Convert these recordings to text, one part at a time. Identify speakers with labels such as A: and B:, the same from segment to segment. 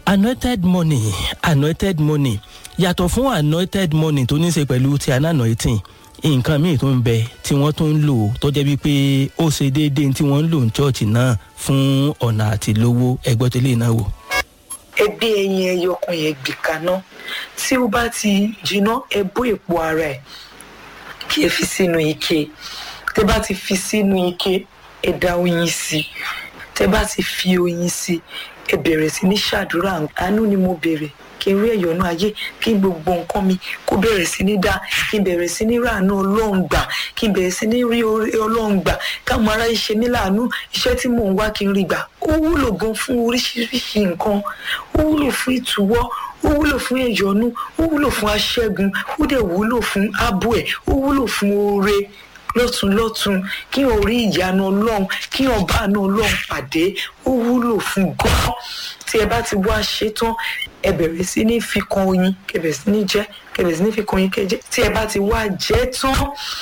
A: anointed money anointed money yàtọ̀ fún anointed money tó ní í ṣe pẹ̀lú ti anointing nǹkan míì tó ń bẹ tí wọ́n tó ń lò tó jẹ́ wípé ó ṣe déédéé tí wọ́n ń lò ní chọ́ọ̀chì náà fún ọ̀nà àti lówó ẹgbẹ́ tó lè náà wò.
B: ẹbí ẹyin ẹyọ kan yẹn gbì kaná tí ó bá ti jiná ẹ bó èpo ara ẹ kí ẹ fi sínú ike tẹ bá ti fi sínú ike ẹ dá oyin sí tẹ bá ti fi oyin sí ẹ bẹ̀rẹ̀ sí ní ṣàdúrà àánú ni mo bèrè kí n rí ẹ̀yọ́nú ayé kí gbogbo nǹkan mi kó bẹ̀rẹ̀ sí ní dá kí n bẹ̀rẹ̀ sí ní ràánú ọlọ́run gbà kí n bẹ̀rẹ̀ sí ní rí orí ọlọ́run gbà káwọn ará ṣe mí láàánú iṣẹ́ tí mò ń wá kí n rí gbà ó wúlò gan fún oríṣiríṣi nǹkan ó wúlò fún ìtúwọ́ ó wúlò fún ẹ̀yọ́nú ó wúlò fún aṣẹ́gun ó dẹ̀ wúlò fún ààbò ẹ̀ ó wúlò fún oore lọ́tún lọ́tún kí o rí ìyanu ọlọ́run kí ọba àánú ọlọ́run pàdé ó wúlò fún gan tí ẹ bá ti wá ṣe tán ẹ bẹ̀rẹ̀ sí ní fi kan oyin kẹ bẹ̀rẹ̀ sí ní jẹ kẹ bẹ̀rẹ̀ sí ní fi kan oyin kẹ jẹ tí ẹ bá ti wá jẹ tán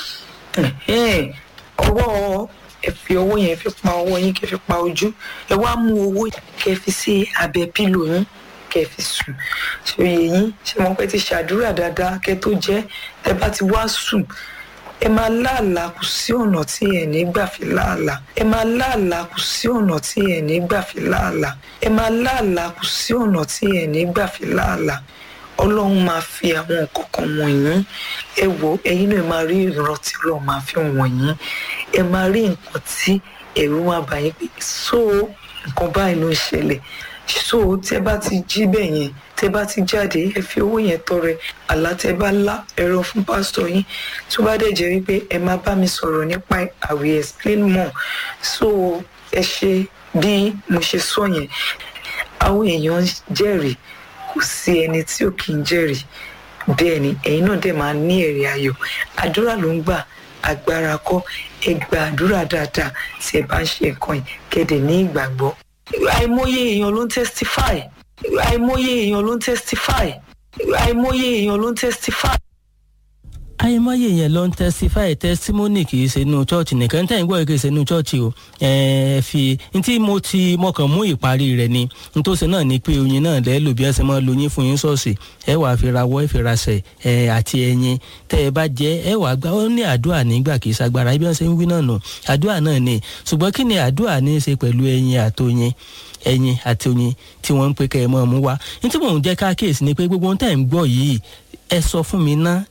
B: ọwọ́ ẹ fi ọwọ́ yẹn fi pa ọwọ́ yín kẹ fi pa ojú ẹ wá mú owó kẹ fi sí abẹ́ pílò yín kẹ fi sùn ṣòye yín ṣe mọ̀ pé ti ṣàdúrà dáadáa kẹ tó jẹ ẹ bá ti wá sùn ẹ máa láàlà kù sí ọ̀nà tí ẹ̀ ní gbà fi láàlà ẹ máa láàlà kù sí ọ̀nà tí ẹ̀ ní gbà fi láàlà ẹ máa láàlà kù sí ọ̀nà tí ẹ̀ ní gbà fi láàlà ọlọ́run máa fi àwọn nǹkan kan wọ̀nyí ẹ wò ẹ̀yin náà máa rí ìran tí ọlọ́run máa fi wọ̀nyí ẹ máa rí nǹkan tí ẹ̀rù máa bà yín pé so nǹkan báyìí ló ń ṣẹlẹ̀ so tẹ bá ti jí bẹ́ẹ̀ yẹn tẹ bá ti jáde ẹ fi owó yẹn tọrẹ àlá tẹ bá lá ẹ̀rọ fún pásítọ̀ yín tó bá dẹ̀ jẹ́ wípé ẹ máa bá mi sọ̀rọ̀ nípa I will explain more so ẹ ṣe bí mo ṣe sọ yẹn àwọn èèyàn jẹ́rìí kò sí ẹni tí ò kì í jẹ́rìí bẹ́ẹ̀ ni ẹ̀yin náà dẹ̀ máa ní èrè ayọ̀ àdúrà ló ń gbà agbára kọ́ ẹ gba àdúrà dáadáa tí ẹ bá ń ṣe nǹkan yìí kẹ́dẹ̀ ní ìgbàgbọ́ àìmọye èèyàn ló ń testify àìmọye èèyàn ló ń testify àìmọye èèyàn ló ń testify.
A: àìmọye yẹn ló ń testify testimony kì í ṣe inú church nìkan tẹ́ ń gbọ́ kì í ṣe inú church o ẹ fi ntí mo ti mọkàn mú ìparí rẹ̀ ni nítòsí náà ni pé oyin náà lẹ́ lò bí ẹ ṣe máa lo yín fún yín ṣọ́ọ̀ṣì ẹ wàá fi rawọ́ ẹ fi raṣẹ̀ ẹ àti ẹyin tẹ́ ẹ bá jẹ́ ẹ wàá gbà ó ní àdúrà nígbà kì í ṣagbára ibi wọn ṣe ń wí náà nù àdúrà náà ni ṣùgbọ́n kí ni àdúrà ní í ṣe pẹ̀lú ẹyin àtòyin ẹyin àti oyin tí wọ́n ń pe kẹ́ ẹ mọ́ ọmú wá ní tí mò ń jẹ́ káàkiri ni pé gbogbo ohun tẹ́ ń gbọ́ yìí ẹ sọ fún mi ná